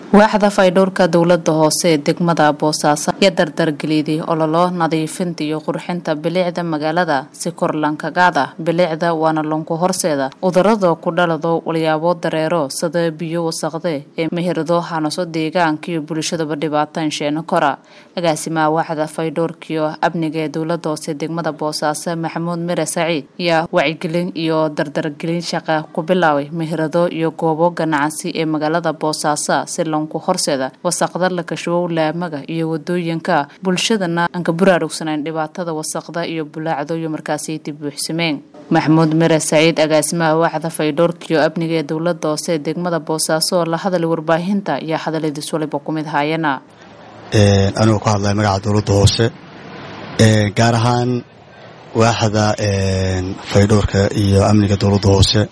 waaxda faydhowrka dowlada hoose ee degmada boosaaso ayaa dardargeliyday ololo nadiifinta iyo qurxinta bilicda magaalada si kor lankagaada bilicda waana lonku horseeda cudurada ku dhalado walyaabo dareero sida biyo wasaqde ee mehirdo hanaso deegaanka iyo bulshadaba dhibaataan sheena kora agaasimaha waaxda faydhowrkiyo amniga ee dowlada hoose degmada boosaaso maxamuud mire saciid ayaa wacyigelin iyo dardargelin shaqa ku bilaabay mehirado iyo goobo ganacsi ee magaalada boosaaso si ku horseeda wasaqda la kashubow laamaga iyo wadooyinka bulshadana aan ka buraarugsanayn dhibaatada wasaqda iyo bulaacdo iyo markaasi dib buuxsameen maxamuud mire saciid agaasimaha waaxda faydhowrkiyo amniga ee dowlada hoose ee degmada boosaaso oo la hadalay warbaahinta ayaa hadaladiis waliba ku mid haayana anigoo ka hadlaya magaca dowladda hoose gaar ahaan waaxda faydhowrka iyo amniga dowladda hoose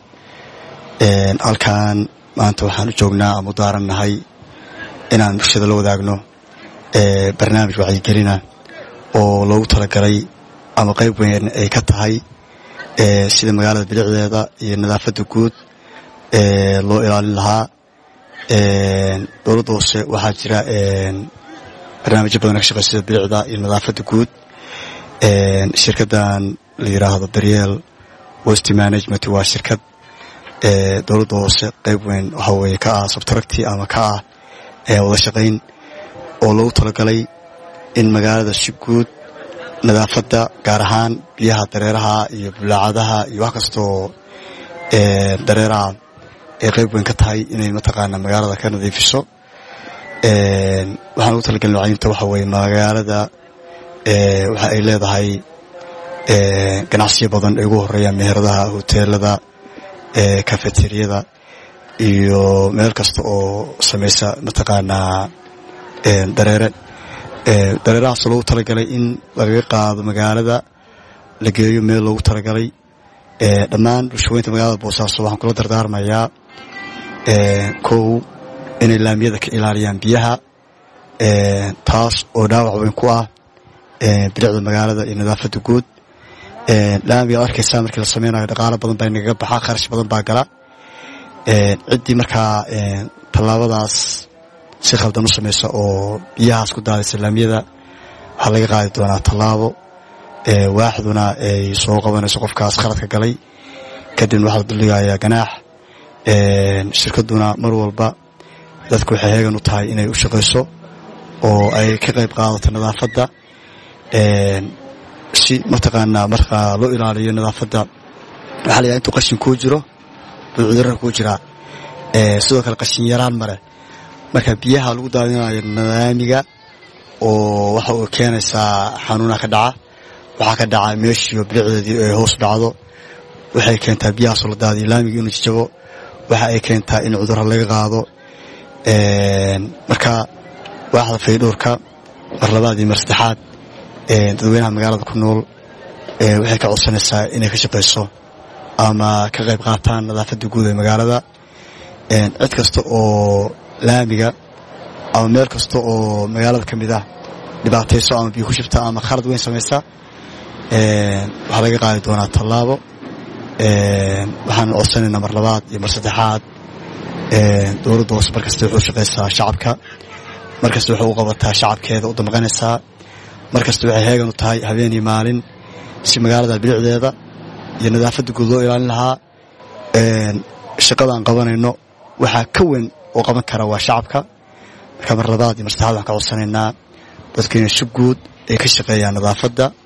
halkan maanta waxaan u joognaa ama u daarannahay inaan bulshada la wadaagno barnaamij wacyigelina oo loogu talagalay ama qayb weyn ay ka tahay sida magaalada bilicdeeda iyo nadaafadda guud loo ilaalin lahaa dowladda hoose waxaa jira barnaamijyo badan ka shaqey sida bilicda iyo nadaafadda guud shirkaddan la yidhaahdo daryeel west management waa shirkad dowladda hoose qayb weyn waxaa weeye ka ah sabtaragti ama ka ah wada shaqayn oo loogu talagalay in magaalada si guud nadaafadda gaar ahaan biyaha dareeraha iyo bulaacadaha iyo wax kastoo dareeraha ay qayb weyn ka tahay inay mataqaana magaalada ka nadiifiso waxaan ugu talagalin wacyiinta waxa weeye magaalada waxa ay leedahay ganacsiyo badan ay ugu horeeyaan meheradaha hoteelada kafeteriyada iyo meel kasta oo samaysa mataqaanaa dareere dareerahaasoo loogu talagalay in lagaga qaado magaalada la geeyo meel loogu talagalay dhammaan bulshaweynta magaalada boosaaso waxaan kula dardaarmayaa kow inay laamiyada ka ilaaliyaan biyaha taas oo dhaawac weyn ku ah bilicda magaalada iyo nadaafadda guud laamiga ad arkaysaa markii la sameynayo dhaqaalo badan baa nagaga baxaa kharash badan baa gala ciddii markaa tallaabadaas si khaldan u samaysa oo biyahaas ku daadaysa laamiyada waxaa laga qaadi doonaa tallaabo waaxduna ay soo qabanayso qofkaas khaladka galay kadibna waxaa la duldhigayaa ganaax shirkadduna mar walba dadku waxay heegan u tahay inay u shaqayso oo ay ka qayb qaadato nadaafadda si mataqaanaa markaa loo ilaaliyo nadaafadda waxaa layahay intuu qashin kuu jiro buu cudurara kuu jiraa sidoo kale qashin yaraan male marka biyaha lagu daadinayo nadaamiga oo waxa uu keenaysaa xanuunaha ka dhaca waxaa ka dhaca meeshiiyo bilicdeedii ay hoos dhacdo waxay keentaa biyahaasoo la daadiyo laamiga inuu jijabo waxa ay keentaa in cudurra laga qaado marka waaxda faydhowrka mar labaad iyo mar saddexaad dadweynaha magaalada ku nool waxay ka codsanaysaa inay ka shaqayso ama ka qayb qaataan nadaafadda guud ee magaalada cid kasta oo laamiga ama meel kasta oo magaalada ka mid ah dhibaatayso ama biyo ku shibta ama khalad weyn samaysa waxaa laga qaadi doonaa tallaabo waxaan codsanaynaa mar labaad iyo mar saddexaad dowladda hoose mar kasta wuxuu shaqaysaa shacabka mar kasta waxay u qabataa shacabkeeda u damqanaysaa mar kasta waxay heegan u tahay habeenii maalin si magaalada bilicdeeda iyo nadaafadda guud loo ilaalin lahaa shaqada aan qabanayno waxaa ka weyn oo qaban kara waa shacabka marka mar labaad iyo mar saddexaad waxaan ka codsanaynaa dadka inay si guud ay ka shaqeeyaan nadaafadda